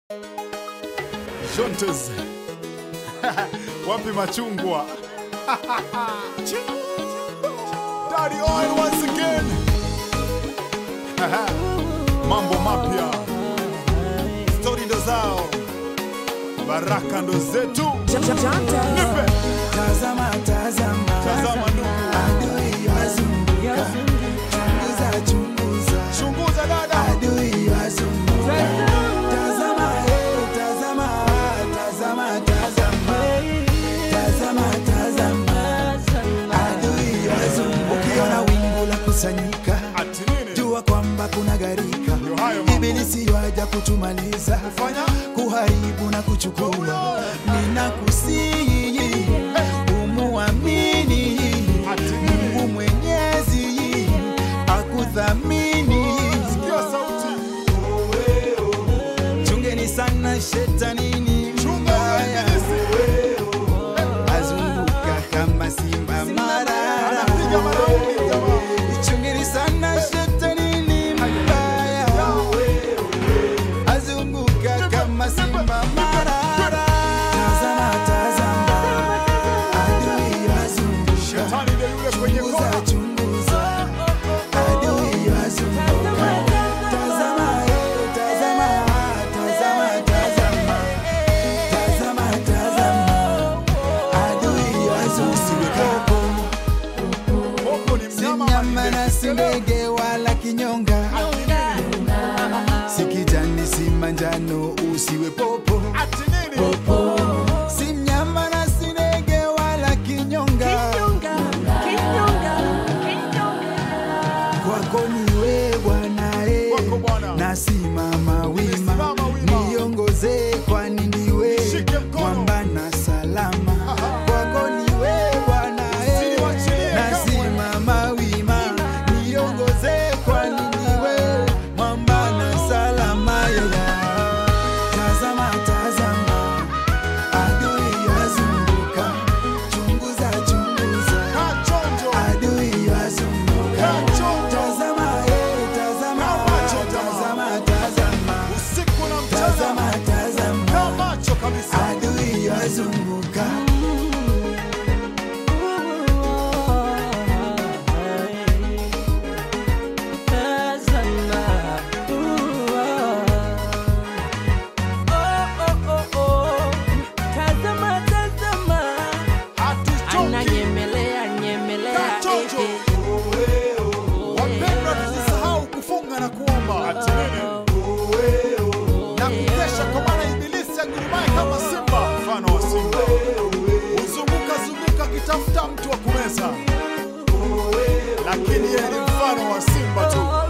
Shontes. Wapi machungwa? Daddy oil once again. Mambo mapya. Stori ndo zao. Baraka ndo zetu. Nipe. Tazama, tazama, Tazama ndugu. adui wazunguka, chunguza, chunguza, Chunguza dada. adui wazunguka. Tazama, eh, tazama, tazama, tazama, tazama, tazama, adui wazunguka. Ukiona wingu la kusanyika, Ati nini? jua kwamba kuna gharika. Ndio hayo mambo. Ibilisi waja kutumaliza, Fanya. kuharibu na kuchukua. Ninakusihi umuamini Ati nini? Mungu Mwenyezi akuthamini. Sikia sauti. Chungeni sana shetanini Chunga mbaya, uingize. azunguka kama simba marara. Anapiga maraundi jamaa. Chungeni sana shetanini mbaya, azunguka kama simba marara. Tazama, tazama, adui azunguka Shetani ndio yule kwenye Chunguza, kona. chunguza, adui wazunguka. Tazama, eh, tazama, tazama, tazama. Tazama, tazama, adui wazunguka. Popo ni Si mnyama mnyama na si ndege wala kinyonga, si kijani si manjano, usiwe popo. Ati nini? Si mnyama na si ndege wala kinyonga, kwako ni wewe Bwana eh. Kwako Bwana. nasimama wima, Nimesimama wima. niongoze kwani ndiwe Nishike mkono. mwamba na salama. Kwako ni wewe Bwana eh. Usiniwachilie kamwe. nasimama wima, niongoze kwani ndiwe mwamba na salama. Yeah. Tazama, tazama, adui wazunguka, chunguza, chunguza Kaa chonjo. adui wazunguka. Kaa chonjo. Tazama, eh, tazama, Kaa macho, tazama, tazama, Usiku na mchana. tazama, tazama, Kaa macho kabisa. adui wazunguka. Hatuchoki. Kaa chonjo. Wapendwa, tusisahau kufunga na kuomba. Ati nini? Na kukesha kwa maana ibilisi agurumaye kama simba, mfano wa simba. Huzunguka zunguka akitafuta mtu wa kumeza. Lakini yeye ni mfano wa simba tu.